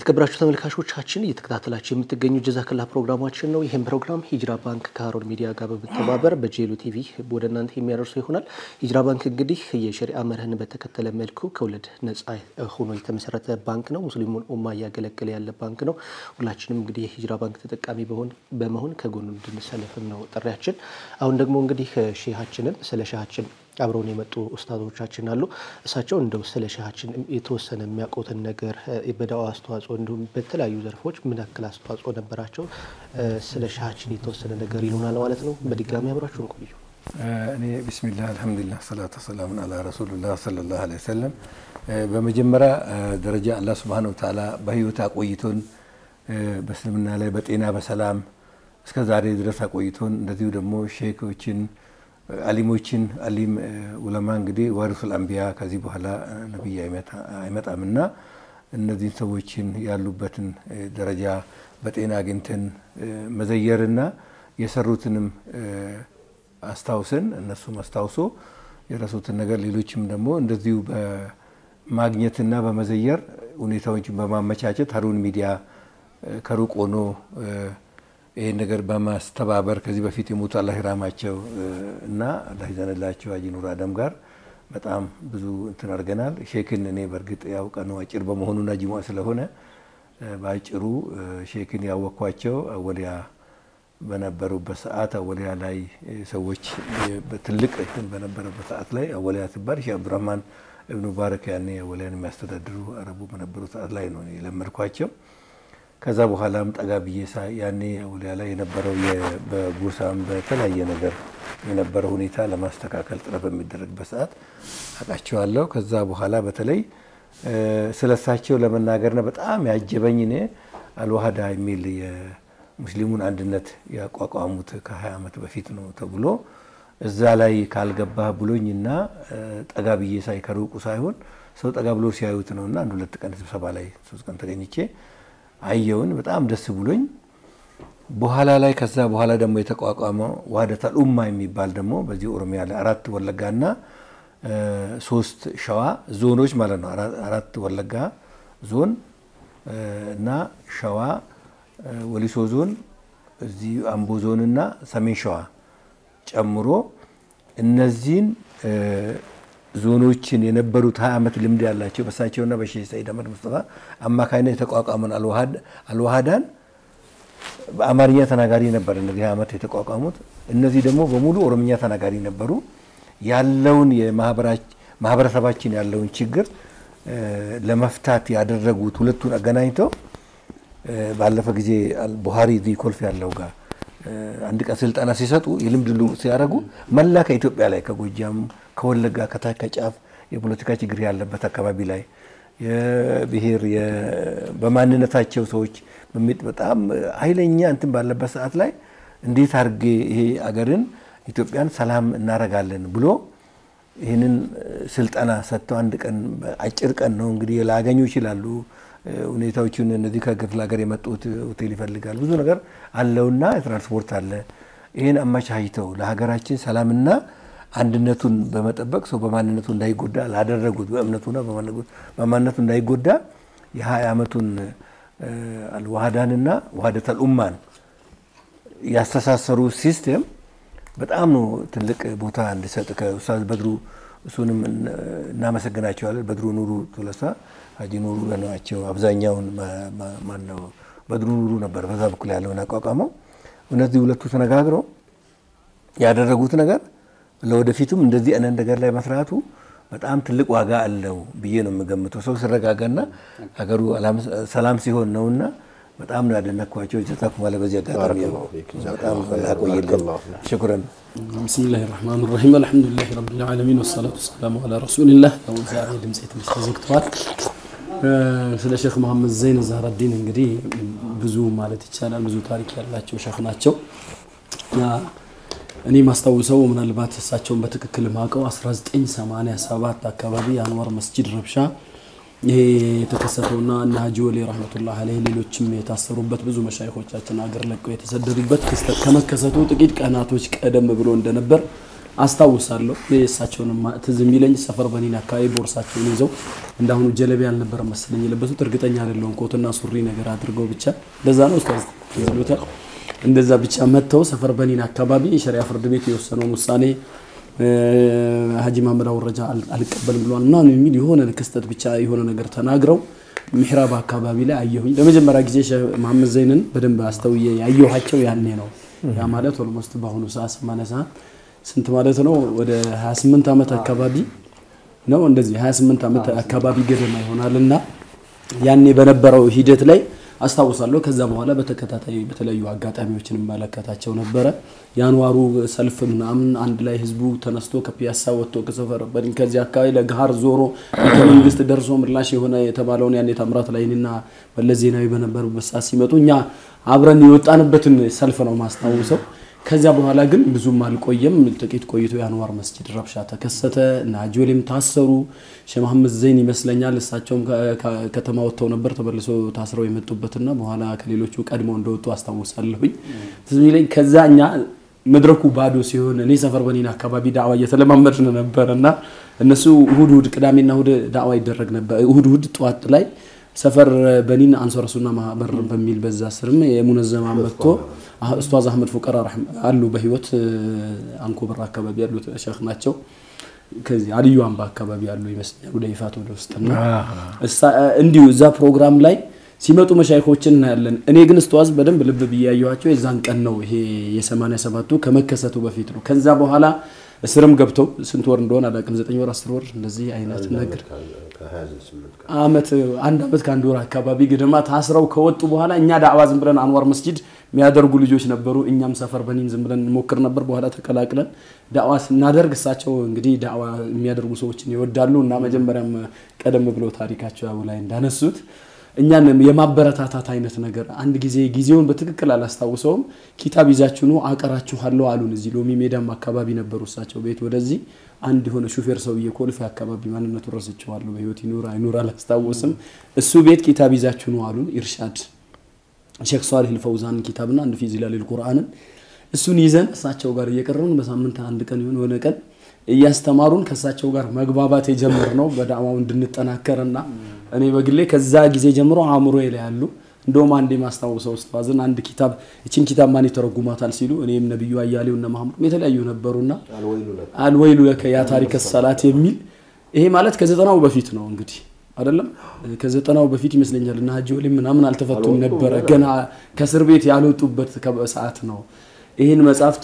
የተከበራችሁ ተመልካቾቻችን እየተከታተላችሁ የምትገኙ ጀዛከላ ፕሮግራማችን ነው። ይህም ፕሮግራም ሂጅራ ባንክ ከሀሩን ሚዲያ ጋር በመተባበር በጄሉ ቲቪ ወደ እናንተ የሚያደርሱ ይሆናል። ሂጅራ ባንክ እንግዲህ የሸሪአ መርህን በተከተለ መልኩ ከወለድ ነጻ ሆኖ የተመሰረተ ባንክ ነው። ሙስሊሙን ኡማ እያገለገለ ያለ ባንክ ነው። ሁላችንም እንግዲህ የሂጅራ ባንክ ተጠቃሚ በመሆን ከጎኑ እንድንሰለፍም ነው ጥሪያችን። አሁን ደግሞ እንግዲህ ሼሃችንን ስለ ሼሃችን አብረውን የመጡ ኡስታዞቻችን አሉ። እሳቸው እንደው ስለ ሼሃችን የተወሰነ የሚያውቁትን ነገር በዳዋ አስተዋጽኦ እንዲሁም በተለያዩ ዘርፎች ምን ያክል አስተዋጽኦ ነበራቸው፣ ስለ ሼሃችን የተወሰነ ነገር ይሉናል ማለት ነው። በድጋሚ አብራችሁን ቆዩ። እኔ ቢስሚላህ አልሐምዱሊላህ ሰላቱ ሰላሙን አላ ረሱሉላህ ሰለላሁ ዐለይሂ ወሰለም። በመጀመሪያ ደረጃ አላህ ሱብሃነሁ ወተዓላ በህይወት አቆይቶን በእስልምና ላይ በጤና በሰላም እስከ ዛሬ ድረስ አቆይቶን እንደዚሁ ደግሞ ሼኮችን አሊሞችን አሊም ኡለማ እንግዲህ ዋሪሱል አንቢያ ከዚህ በኋላ ነቢይ አይመጣምና እነዚህን ሰዎችን ያሉበትን ደረጃ በጤና አግኝተን መዘየርና የሰሩትንም አስታውሰን እነሱም አስታውሶ የረሱትን ነገር ሌሎችም ደግሞ እንደዚሁ በማግኘትና በመዘየር ሁኔታዎችን በማመቻቸት ሀሩን ሚዲያ ከሩቅ ሆኖ ይህን ነገር በማስተባበር ከዚህ በፊት የሞቱ አላህ ይራማቸው እና አላህ ይዘንላቸው ሀጂ ኑር አደም ጋር በጣም ብዙ እንትን አድርገናል። ሼክን እኔ በእርግጥ ያው ቀኑ አጭር በመሆኑና ጅሙዓ ስለሆነ በአጭሩ ሼክን ያወቅኳቸው አወሊያ በነበሩበት ሰዓት አወሊያ ላይ ሰዎች ትልቅ እንትን በነበረበት ሰዓት ላይ አወሊያ ሲባል ሼህ አብዱራህማን እብኑ ባረክ ያኔ አወሊያን የሚያስተዳድሩ አረቡ በነበሩ ሰዓት ላይ ነው የለመድኳቸው። ከዛ በኋላም ጠጋ ብዬ ያኔ አውሊያ ላይ የነበረው በጎሳም በተለያየ ነገር የነበረው ሁኔታ ለማስተካከል ጥረት በሚደረግበት ሰዓት አውቃቸዋለሁ። ከዛ በኋላ በተለይ ስለሳቸው ለመናገርና በጣም ያጀበኝ እኔ አልዋህዳ የሚል የሙስሊሙን አንድነት ያቋቋሙት ከ20 ዓመት በፊት ነው ተብሎ እዛ ላይ ካልገባህ ብሎኝና ጠጋ ብዬ ሳይ ከሩቁ ሳይሆን ሰው ጠጋ ብሎ ሲያዩት ነውና አንድ ሁለት ቀን ስብሰባ ላይ ሶስት ቀን ተገኝቼ አየውን በጣም ደስ ብሎኝ በኋላ ላይ ከዛ በኋላ ደግሞ የተቋቋመው ዋህደተል ኡማ የሚባል ደግሞ በዚህ ኦሮሚያ ላይ አራት ወለጋና ሶስት ሸዋ ዞኖች ማለት ነው። አራት ወለጋ ዞን እና ሸዋ ወሊሶ ዞን እዚህ አምቦ ዞን እና ሰሜን ሸዋ ጨምሮ እነዚህን ዞኖችን የነበሩት ሀያ ዓመት ልምድ ያላቸው በሳቸውና በሼህ ሰኢድ አህመድ ሙስጠፋ አማካኝነት የተቋቋመን አልዋሃዳን በአማርኛ ተናጋሪ ነበር። እነዚህ ሀያ ዓመት የተቋቋሙት እነዚህ ደግሞ በሙሉ ኦሮምኛ ተናጋሪ ነበሩ። ያለውን ማህበረሰባችን ያለውን ችግር ለመፍታት ያደረጉት ሁለቱን አገናኝተው ባለፈ ጊዜ ቡሃሪ እዚህ ኮልፌ ያለው ጋር አንድ ቀን ስልጠና ሲሰጡ የልምድ ልውውጥ ሲያደርጉ መላ ከኢትዮጵያ ላይ ከጎጃም፣ ከወለጋ፣ ከታች ከጫፍ የፖለቲካ ችግር ያለበት አካባቢ ላይ የብሔር በማንነታቸው ሰዎች በጣም ኃይለኛ እንትን ባለበት ሰዓት ላይ እንዴት አድርጌ ይሄ አገርን ኢትዮጵያን ሰላም እናረጋለን ብሎ ይህንን ስልጠና ሰጥተው አንድ ቀን አጭር ቀን ነው እንግዲህ ላያገኙ ይችላሉ። ሁኔታዎችን እነዚህ ከክፍለ ሀገር የመጡት ሆቴል ይፈልጋል ብዙ ነገር አለውና ትራንስፖርት አለ። ይህን አመቻችተው ለሀገራችን ሰላምና አንድነቱን በመጠበቅ ሰው በማንነቱ እንዳይጎዳ ላደረጉት በእምነቱና በማንነቱ እንዳይጎዳ የሀያ ዓመቱን አልዋህዳንና ዋህደተል ኡማን ያስተሳሰሩ ሲስቴም በጣም ነው ትልቅ ቦታ እንዲሰጥ ከኡስታዝ በድሩ እሱንም እናመሰግናቸዋለን። በድሩ ኑሩ ቶለሳ ሀጂ ኑሩ ናቸው። አብዛኛውን ማነው በድሩ ኑሩ ነበር በዛ በኩል ያለውን አቋቋመው። እነዚህ ሁለቱ ተነጋግረው ያደረጉት ነገር ለወደፊቱም እንደዚህ አይነት ነገር ላይ መስራቱ በጣም ትልቅ ዋጋ አለው ብዬ ነው የምገምተው። ሰው ሲረጋጋና ሀገሩ ሰላም ሲሆን ነውና በጣም ነው ያደነኳቸው። ጀዛኩም አለ በዚህ አጋጣሚ በጣም ያቆይልን። ሽኩረን። ብስሚላህ ራህማን ራሂም አልሐምዱሊላህ ረቢል ዓለሚን ወሰላቱ ወሰላሙ አላ ረሱሊላህ። ያው ዛሬ ድምፄ ትንሽ ተዘግተዋል። ስለ ሼክ መሐመድ ዘይን ዛህረዲን እንግዲህ ብዙ ማለት ይቻላል ብዙ ታሪክ ያላቸው ሼክ ናቸው። እኔ ማስታውሰው ምናልባት እሳቸውን በትክክል ማውቀው 1987 አካባቢ የአንዋር መስጂድ ረብሻ ይሄ የተከሰተውና እነ ሀጂ ወሌ ረህመቱላህ አለይህ ሌሎችም የታሰሩበት ብዙ መሻይኮቻችን አገር ለቀው የተሰደዱበት ክስተት ከመከሰቱ ጥቂት ቀናቶች ቀደም ብሎ እንደነበር አስታውሳለሁ። የእሳቸውን ትዝ የሚለኝ ሰፈር በኒን አካባቢ ቦርሳቸውን ይዘው እንዳሁኑ ጀለቢ አልነበረ መሰለኝ የለበሱት፣ እርግጠኛ አይደለሁም። ኮትና ሱሪ ነገር አድርገው ብቻ እንደዛ ነው ኡስታዝ ይሉታል። እንደዛ ብቻ መጥተው ሰፈር በኒን አካባቢ የሸሪያ ፍርድ ቤት የወሰነውን ውሳኔ ሀጂ ማመድ አውረጃ አልቀበልም ብለዋል እና የሚል የሆነ ክስተት ብቻ የሆነ ነገር ተናግረው ምሕራብ አካባቢ ላይ አየሁኝ። ለመጀመሪያ ጊዜ ሼህ መሐመድ ዘይንን በደንብ አስተውዬ ያየኋቸው ያኔ ነው። ያ ማለት ኦልሞስት በአሁኑ ሰዓት ሰማንያ ሰዓት ስንት ማለት ነው? ወደ 28 ዓመት አካባቢ ነው እንደዚህ 28 ዓመት አካባቢ ገደማ ይሆናል እና ያኔ በነበረው ሂደት ላይ አስታውሳለሁ። ከዛ በኋላ በተከታታይ በተለያዩ አጋጣሚዎችን እመለከታቸው ነበረ። የአንዋሩ ሰልፍ ምናምን አንድ ላይ ህዝቡ ተነስቶ ከፒያሳ ወጥቶ ከሰፈር በድን ከዚህ አካባቢ ለገሃር ዞሮ ከመንግስት ደርሶ ምላሽ የሆነ የተባለውን ያኔ ታምራት ላይንና መለስ ዜናዊ በነበሩበት ሰዓት ሲመጡ እኛ አብረን የወጣንበትን ሰልፍ ነው ማስታውሰው። ከዚያ በኋላ ግን ብዙም አልቆየም። ጥቂት ቆይቶ የአንዋር መስጂድ ረብሻ ተከሰተ እና ጆሌም ታሰሩ። ሼህ መሐመድ ዘይን ይመስለኛል እሳቸውም ከተማ ወጥተው ነበር ተመልሶ ታስረው የመጡበትና በኋላ ከሌሎቹ ቀድመው እንደወጡ አስታውሳለሁኝ። ትዝ የሚለኝ ከዛ እኛ መድረኩ ባዶ ሲሆን እኔ ሰፈር በኒን አካባቢ ዳዕዋ እየተለማመድን ነበር እና እነሱ እሁድ እሁድ ቅዳሜና እሁድ ዳዕዋ ይደረግ ነበር። እሁድ እሁድ ጠዋት ላይ ሰፈር በኒን አንሷር ሱና ማህበር በሚል በዛ ስርም የሙነዘማ መጥቶ ኡስታዝ አህመድ ፉቀራ አሉ በህይወት አንኮበር አካባቢ ያሉት ሸህ ናቸው። ከዚህ አልዩ አምባ አካባቢ ያሉ ይመስለኛል ወደ ይፋት ወደ ውስጥና እንዲሁ እዛ ፕሮግራም ላይ ሲመጡ መሻይኮችን እናያለን። እኔ ግን ኡስታዝ በደንብ ልብ ብዬ ያየኋቸው የዛን ቀን ነው። ይሄ የሰማንያ ሰባቱ ከመከሰቱ በፊት ነው። ከዛ በኋላ እስርም ገብተው ስንት ወር እንደሆነ አላውቅም፣ ዘጠኝ ወር አስር ወር እንደዚህ አይነት ነገር አመት አንድ አመት ከአንድ ወር አካባቢ ግድማ ታስረው ከወጡ በኋላ እኛ ዳዕዋ ዝም ብለን አንዋር መስጂድ የሚያደርጉ ልጆች ነበሩ። እኛም ሰፈር በኒን ዝም ብለን እንሞክር ነበር። በኋላ ተቀላቅለን ዳዕዋ ስናደርግ እሳቸው እንግዲህ ዳዕዋ የሚያደርጉ ሰዎችን ይወዳሉ እና መጀመሪያም ቀደም ብለው ታሪካቸው ያው ላይ እንዳነሱት እኛን የማበረታታት አይነት ነገር አንድ ጊዜ ጊዜውን በትክክል አላስታውሰውም። ኪታብ ይዛችሁ ኑ አቀራችኋለሁ አሉን። እዚህ ሎሚ ሜዳም አካባቢ ነበሩ እሳቸው ቤት ወደዚህ አንድ የሆነ ሹፌር ሰውዬ ኮልፌ አካባቢ ማንነቱ ረስቸዋለሁ። በህይወት ይኑር አይኑር አላስታውስም። እሱ ቤት ኪታብ ይዛችሁ ኑ አሉን። ኢርሻድ ሼክ ሷሊህ ልፈውዛን ኪታብና አንድ ፊ ዚላሊል ቁርአንን እሱን ይዘን እሳቸው ጋር እየቀረብን በሳምንት አንድ ቀን ይሁን የሆነ ቀን እያስተማሩን ከእሳቸው ጋር መግባባት የጀመርነው በዳዕዋው እንድንጠናከርና እኔ በግሌ ከዛ ጊዜ ጀምሮ አእምሮ ላይ ያሉ እንደውም አንድ የማስታውሰው ኡስታዝን አንድ ኪታብ እችን ኪታብ ማን ይተረጉማታል ሲሉ እኔም ነብዩ አያሌው እና ማህሙድ የተለያዩ ነበሩና አልወይሉ ለከ ያ ታሪከ ሰላት የሚል ይሄ ማለት ከዘጠናው በፊት ነው እንግዲህ አይደለም ከዘጠናው በፊት ይመስለኛል እና ሀጂ ወሊም ምናምን አልተፈቱም ነበረ ገና ከእስር ቤት ያልወጡበት ሰዓት ነው ይህን መጽሐፍት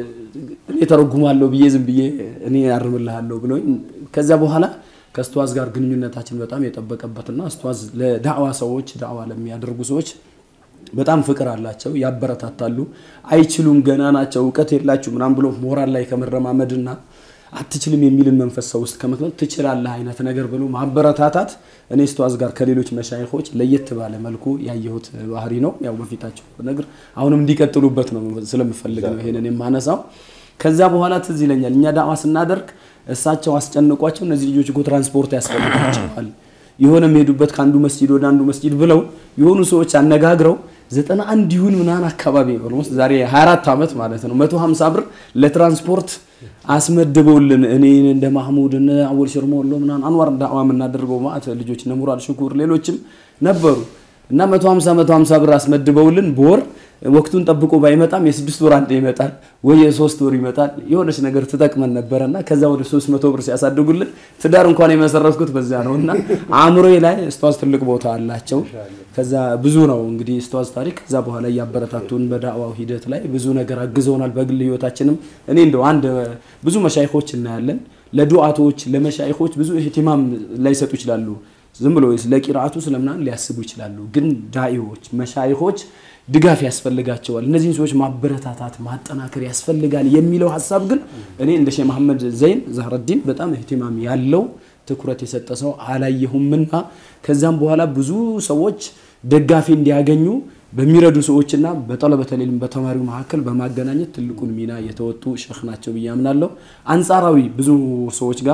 እኔ ተረጉማለሁ ብዬ ዝም ብዬ እኔ ያርምልሃለሁ ብለውኝ ከዛ በኋላ ከእስተዋዝ ጋር ግንኙነታችን በጣም የጠበቀበትና እስተዋዝ ለዳዕዋ ሰዎች ዳዕዋ ለሚያደርጉ ሰዎች በጣም ፍቅር አላቸው፣ ያበረታታሉ። አይችሉም፣ ገና ናቸው፣ እውቀት የላችሁ ምናም ብሎ ሞራል ላይ ከመረማመድና አትችልም የሚልን መንፈስ ሰው ውስጥ ከመክመት ትችላለህ አይነት ነገር ብሎ ማበረታታት እኔ እስተዋዝ ጋር ከሌሎች መሻይኮች ለየት ባለ መልኩ ያየሁት ባህሪ ነው። ያው በፊታቸው ነገር አሁንም እንዲቀጥሉበት ነው ስለምፈልግ ነው ይሄንን የማነሳው። ከዛ በኋላ ትዝ ይለኛል እኛ ዳዕዋ ስናደርግ እሳቸው አስጨንቋቸው እነዚህ ልጆች እኮ ትራንስፖርት ያስፈልጋቸዋል የሆነ የሚሄዱበት ከአንዱ መስጂድ ወደ አንዱ መስጂድ ብለው የሆኑ ሰዎች አነጋግረው ዘጠና አንድ ይሁን ምናምን አካባቢ ኦልሞስት ዛሬ 24 ዓመት ማለት ነው 150 ብር ለትራንስፖርት አስመድበውልን እኔ እንደ ማህሙድ እነ አወል ሽርሞሎ ምናምን አንዋር ዳዕዋ የምናደርገው ማለት ልጆች እነ ሙራድ ሽኩር ሌሎችም ነበሩ እና 150 150 ብር አስመድበውልን በወር ወቅቱን ጠብቆ ባይመጣም የስድስት ወር አንድ ይመጣል ወይ የሶስት ወር ይመጣል የሆነች ነገር ትጠቅመን ነበረና ከዛ ወደ 300 ብር ሲያሳድጉልን ትዳር እንኳን የመሰረትኩት በዛ ነው እና አእምሮዬ ላይ እስተዋዝ ትልቅ ቦታ አላቸው። ከዛ ብዙ ነው እንግዲህ እስተዋዝ ታሪክ። ከዛ በኋላ እያበረታቱን በዳዕዋው ሂደት ላይ ብዙ ነገር አግዘውናል። በግል ህይወታችንም እኔ እንደው አንድ ብዙ መሻይኮች እናያለን። ለዱዓቶች ለመሻይኮች ብዙ ኢህቲማም ላይሰጡ ይችላሉ። ዝም ብሎ ለቂራአቱ ስለምናምን ሊያስቡ ይችላሉ። ግን ዳኢዎች መሻይኮች ድጋፍ ያስፈልጋቸዋል። እነዚህን ሰዎች ማበረታታት ማጠናከር ያስፈልጋል የሚለው ሀሳብ ግን እኔ እንደ ሼህ መሐመድ ዘይን ዛህረዲን በጣም እህቲማም ያለው ትኩረት የሰጠ ሰው አላየሁምና ከዛም በኋላ ብዙ ሰዎች ደጋፊ እንዲያገኙ በሚረዱ ሰዎችና በጠለበተ ዒልም በተማሪው መካከል በማገናኘት ትልቁን ሚና የተወጡ ሼህ ናቸው ብዬ አምናለሁ። አንጻራዊ ብዙ ሰዎች ጋር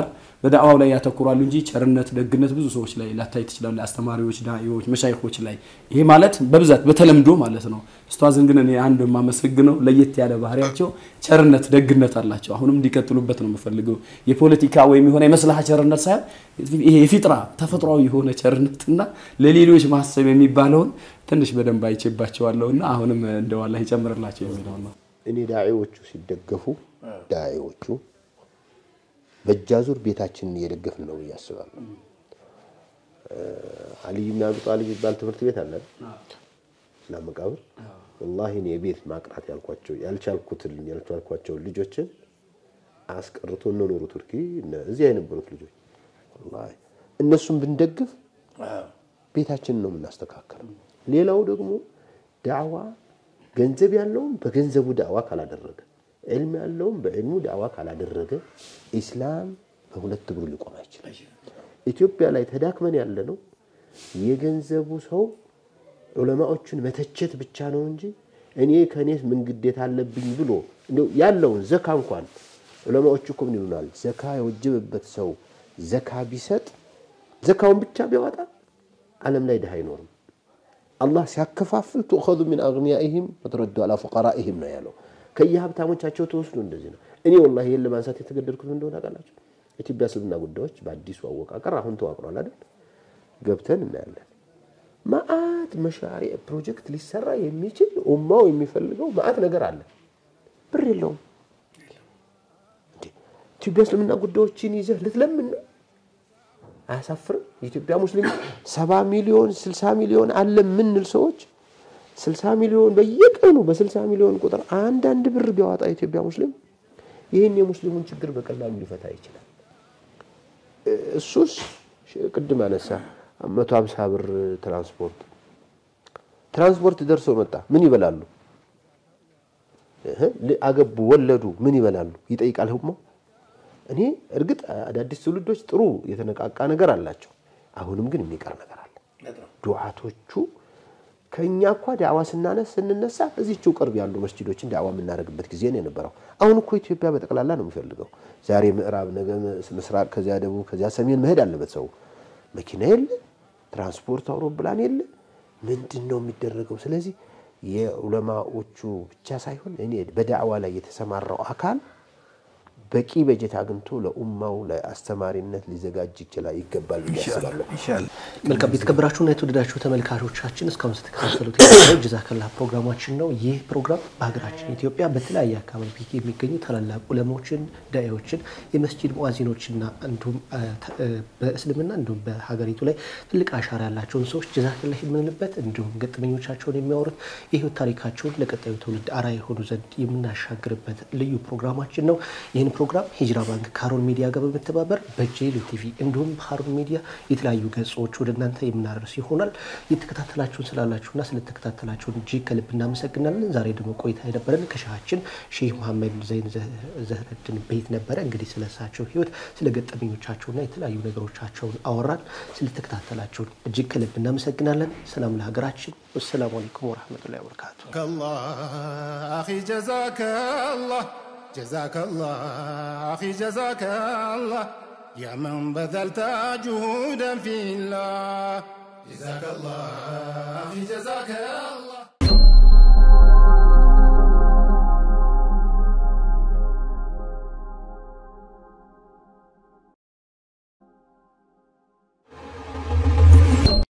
በዳዕዋው ላይ ያተኩራሉ እንጂ ቸርነት፣ ደግነት ብዙ ሰዎች ላይ ላታይ ትችላለ። አስተማሪዎች፣ ዳኢዎች፣ መሻይኮች ላይ ይሄ ማለት በብዛት በተለምዶ ማለት ነው። ኡስታዝን ግን እኔ አንድ የማመሰግነው ለየት ያለ ባህሪያቸው ቸርነት፣ ደግነት አላቸው። አሁንም እንዲቀጥሉበት ነው የምፈልገው። የፖለቲካ ወይም የሆነ የመስላሃ ቸርነት ሳይሆን ይሄ የፊጥራ ተፈጥሯዊ የሆነ ቸርነትና ለሌሎች ማሰብ የሚባለውን ትንሽ በደንብ አይቼባቸዋለሁና አሁንም እንደው አላህ ይጨምርላቸው የሚለው ነው። እኔ ዳዒዎቹ ሲደገፉ ዳዒዎቹ በእጃዙር ቤታችንን እየደገፍን ነው ብዬ አስባለሁ። አልይ ብን አቢ ጣሊብ የሚባል ትምህርት ቤት አለ እና መቃብር ወላሂ እኔ የቤት ማቅራት ያልኳቸው ያልቻልኩትን ያልቻልኳቸውን ልጆችን አስቀርቶ እነ ኑሩ ቱርኪ እዚያ የነበሩት ልጆች ወላሂ እነሱን ብንደግፍ ቤታችንን ነው የምናስተካከለው። ሌላው ደግሞ ዳዕዋ ገንዘብ ያለውም በገንዘቡ ዳዕዋ ካላደረገ ዕልም ያለውም በዕልሙ ዳዕዋ ካላደረገ ኢስላም በሁለት እግሩ ሊቆም አይችልም። ኢትዮጵያ ላይ ተዳክመን ያለ ነው የገንዘቡ ሰው ዑለማዎቹን መተቸት ብቻ ነው እንጂ እኔ ከእኔ ምን ግዴታ አለብኝ ብሎ እንደው ያለውን ዘካ እንኳን ዑለማዎቹ እኮ ምን ይሉናል? ዘካ የወጀበበት ሰው ዘካ ቢሰጥ ዘካውን ብቻ ቢያወጣ ዓለም ላይ ድሃ አይኖርም። አላህ ሲያከፋፍል ትእኸዙ ሚን አግኒያኢሂም ወትረዱ አላ ፉቀራኢሂም ነው ያለው። ከየሀብታሞቻቸው ተወስዶ እንደዚህ ነው። እኔ ወላሂ ይህን ለማንሳት የተገደድኩት እንደሆነ ታውቃላችሁ። ኢትዮጵያ እስልምና ጉዳዮች በአዲሱ አወቃቀር አሁን ተዋቅሯል አይደል? ገብተን እናያለን። መአት መሻሪዕ ፕሮጀክት ሊሰራ የሚችል ኡማው የሚፈልገው መአት ነገር አለ። ብር የለውም። ኢትዮጵያ እስልምና ጉዳዮችን ይዘህ ልትለምን ነው? አያሳፍርም? የኢትዮጵያ ሙስሊም ሰባ ሚሊዮን ስልሳ ሚሊዮን አለ የምንል ሰዎች ስልሳ ሚሊዮን በየቀኑ በስልሳ ሚሊዮን ቁጥር አንዳንድ ብር ቢያወጣ የኢትዮጵያ ሙስሊም ይህን የሙስሊሙን ችግር በቀላሉ ሊፈታ ይችላል። እሱስ ቅድም አነሳ መቶ ሀምሳ ብር ትራንስፖርት ትራንስፖርት ደርሶ መጣ ምን ይበላሉ? አገቡ ወለዱ ምን ይበላሉ? ይጠይቃል ህሞ እኔ እርግጥ አዳዲስ ትውልዶች ጥሩ የተነቃቃ ነገር አላቸው። አሁንም ግን የሚቀር ነገር አለ። ዱዓቶቹ ከእኛ እኳ ዳዕዋ ስናነስ ስንነሳ እዚችው ቅርብ ያሉ መስጂዶችን ዳዕዋ የምናደርግበት ጊዜ ነው የነበረው። አሁን እኮ ኢትዮጵያ በጠቅላላ ነው የሚፈልገው። ዛሬ ምዕራብ፣ ነገ ምስራቅ፣ ከዚያ ደቡብ፣ ከዚያ ሰሜን መሄድ አለበት ሰው። መኪና የለ፣ ትራንስፖርት አውሮፕላን የለ። ምንድን ነው የሚደረገው? ስለዚህ የዑለማዎቹ ብቻ ሳይሆን እኔ በዳዕዋ ላይ የተሰማራው አካል በቂ በጀት አግኝቶ ለኡማው ለአስተማሪነት ሊዘጋጅ ይችላል ይገባል ብዬ አስባለሁ። መልካም የተከበራችሁና የተወደዳችሁ ተመልካቾቻችን እስካሁን ስትከታተሉት የነበረው ጀዛከላህ ፕሮግራማችን ነው። ይህ ፕሮግራም በሀገራችን ኢትዮጵያ በተለያየ አካባቢ የሚገኙ ታላላቅ ዑለማዎችን፣ ዳዒዎችን፣ የመስጂድ ሙአዚኖችና እንዲሁም በእስልምና እንዲሁም በሀገሪቱ ላይ ትልቅ አሻራ ያላቸውን ሰዎች ጀዛከላህ የምንልበት እንዲሁም ገጠመኞቻቸውን የሚያወሩት የህይወት ታሪካቸውን ለቀጣዩ ትውልድ አርአያ የሆኑ ዘንድ የምናሻግርበት ልዩ ፕሮግራማችን ነው። ይህን ፕሮግራም ሂጅራ ባንክ ከሀሩን ሚዲያ ጋር በመተባበር በጄሉ ቲቪ እንዲሁም ሀሩን ሚዲያ የተለያዩ ገጾች ወደ እናንተ የምናደርስ ይሆናል። የተከታተላችሁን ስላላችሁና ስለተከታተላችሁን እጅግ ከልብ እናመሰግናለን። ዛሬ ደግሞ ቆይታ የነበረን ከሻሃችን ሼህ መሐመድ ዘይን ዘህረድን ቤት ነበረ። እንግዲህ ስለሳቸው ህይወት ስለ ገጠመኞቻቸውና የተለያዩ ነገሮቻቸውን አወራን። ስለተከታተላችሁን እጅግ ከልብ እናመሰግናለን። ሰላም ለሀገራችን። ወሰላሙ አለይኩም ወረህመቱላሂ ወበረካቱ። أخي جزاك الله جزاك الله أخي جزاك الله يا من بذلت جهودا في الله جزاك الله أخي جزاك الله